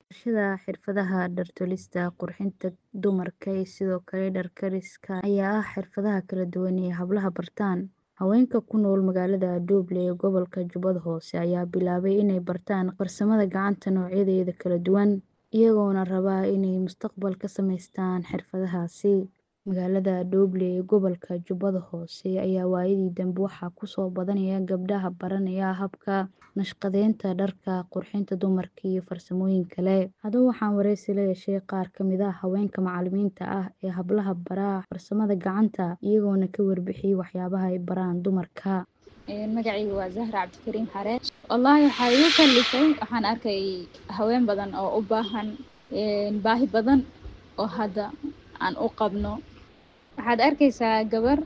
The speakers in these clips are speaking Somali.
Barashada xirfadaha dhar tolista, qurxinta dumarka iyo sidoo kale dhar kariska ayaa ah xirfadaha kala duwan ee hablaha bartaan. Haweenka ku nool magaalada Dooble ee gobolka Jubbada Hoose ayaa bilaabay inay bartaan farsamada gacanta noocyadeeda kala duwan, iyagoona raba inay mustaqbal ka samaystaan xirfadahaasi. Magaalada Dooble ee gobolka Jubbada Hoose ayaa waayadii dambe waxaa ku soo badanaya gabdhaha baranaya habka naqshadeynta dharka, qurxinta dumarka iyo farsamooyin kale. Haddaba waxaan wareysi la yeeshay qaar ka mid ah haweenka macallimiinta ah ee hablaha bara farsamada gacanta, iyagoona ka warbixiyay waxyaabaha ay baraan dumarka. Magacayga waa Zahra Cabdikariim Xareed. Wallaahi waxaa igu kallifay waxaan arkay haween badan oo u baahan baahi badan oo hadda aan u qabno. Waxaad arkaysaa gabar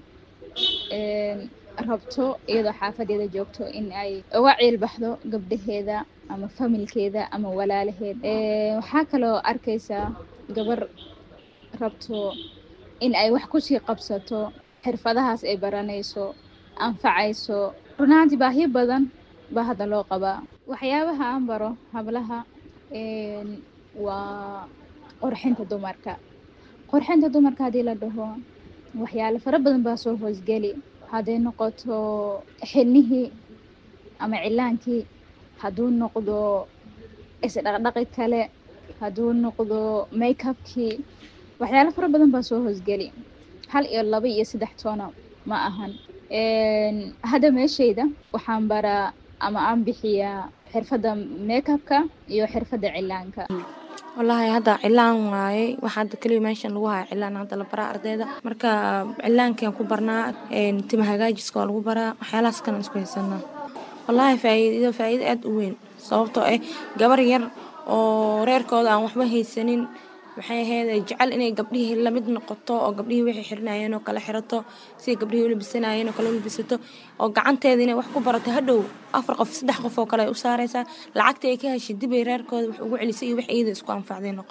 rabto iyadoo xaafadeeda joogto in ay uga ciil baxdo gabdhaheeda ama familkeeda ama walaalaheed. Waxaa kaloo arkaysaa gabar rabto in ay wax kusii qabsato xirfadahaas ay baranayso anfacayso. Run ahaantii baahiyo badan baa hadda loo qabaa. Waxyaabaha aan baro hablaha waa qurxinta dumarka. Qurxinta dumarka haddii la dhaho waxyaalo fara badan baa soo hoosgeli. Hadday noqoto xilnihii ama cilaankii, hadduu noqdo is dhaqdhaqi kale, hadduu noqdo makeup kii. Waxyaalo fara badan baa soo hoosgeli. Hal iyo laba iyo saddex toona ma ahan. Hadda meeshayda waxaan baraa ama aan bixiyaa xirfadda makeup ka iyo xirfadda cilaanka. Wallaahi hadda cilaan waaye. Waxa hadda kaliya meeshan lagu hayo cilaan hadda la baraa ardayda. Marka cilaankaan ku barnaa, tima hagaajiska waa lagu baraa. Waxyaalahaas kan isku haysanaa. Wallaahi faa'iido faa'iido aad u weyn. Sababtoo ah gabar yar oo reerkooda aan waxba haysanin waxay ahayd jecel inay gabdhihii la mid noqoto oo gabdhihii wixii xirnaayeen oo kala xirato si gabdhihii u labisanayeen oo kala u labisato oo gacanteeda inay wax ku barato hadhow afar qof saddex qof oo kale ay u saaraysaa lacagta ay ka heshay dib ay reerkooda wax ugu celisay iyo wax iyada isku anfacday noqon